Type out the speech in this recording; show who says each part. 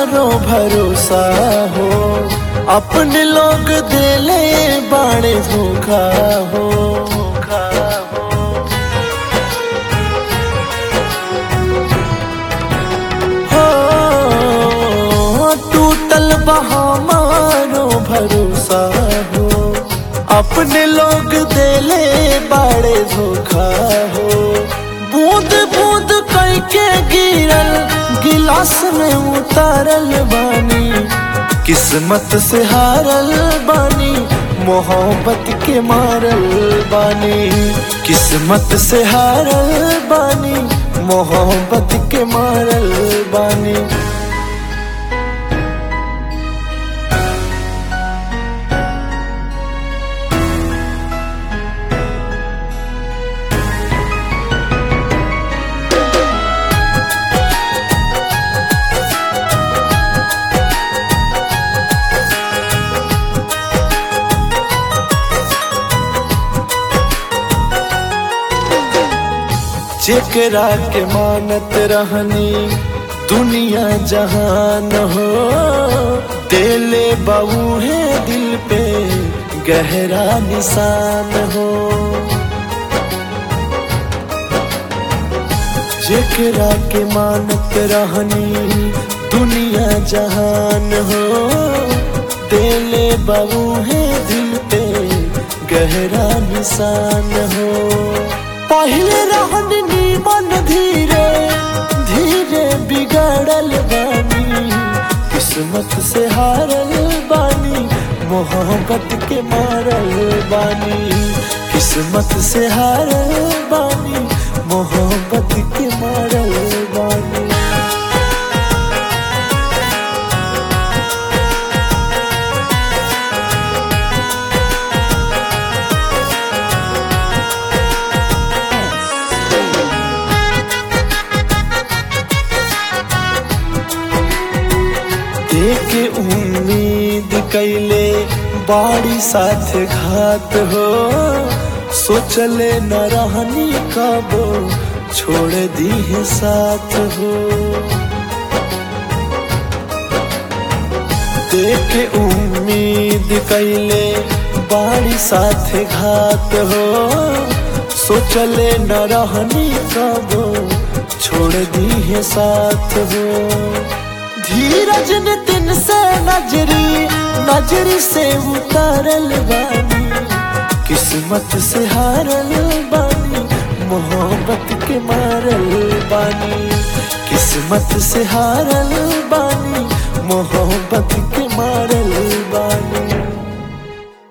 Speaker 1: हमारो भरोसा हो अपने लोग दिले बाड़े धोखा हो धोखा हो हो टूटल बहामारो भरोसा हो अपने लोग दिले बाड़े धोखा हो बूंद बूंद करके गिरल गिलास में उतारल बानी किस्मत से हारल बानी मोहब्बत के मारल बानी किस्मत से हारल बानी मोहब्बत के मारल बानी जेकरा के मानत रहनी दुनिया जहान हो दिले बाबू है दिल पे गहरा निशान हो जेकरा के मानत रहनी दुनिया जहान हो दिले बाबू है दिल पे गहरा निशान हो पहले रहन नीमन धीरे धीरे बिगड़ल बानी किस्मत से हारल बानी मोहब्बत के मारल बानी किस्मत से हारल बानी मोहब्बत के मारल बानी देके उम्मीद कैले बाड़ी साथ घात हो सोचले न रहनी कबो छोड़ दी है साथ हो देके उम्मीद कैले बाड़ी साथ घात हो सोचले न रहनी कबो छोड़ दी है साथ हो धीरज ने दिन से नजरी नजरी से उतारल बानी किस्मत से हारल बानी मोहब्बत के मारल बानी किस्मत से हारल बानी मोहब्बत के मारल बानी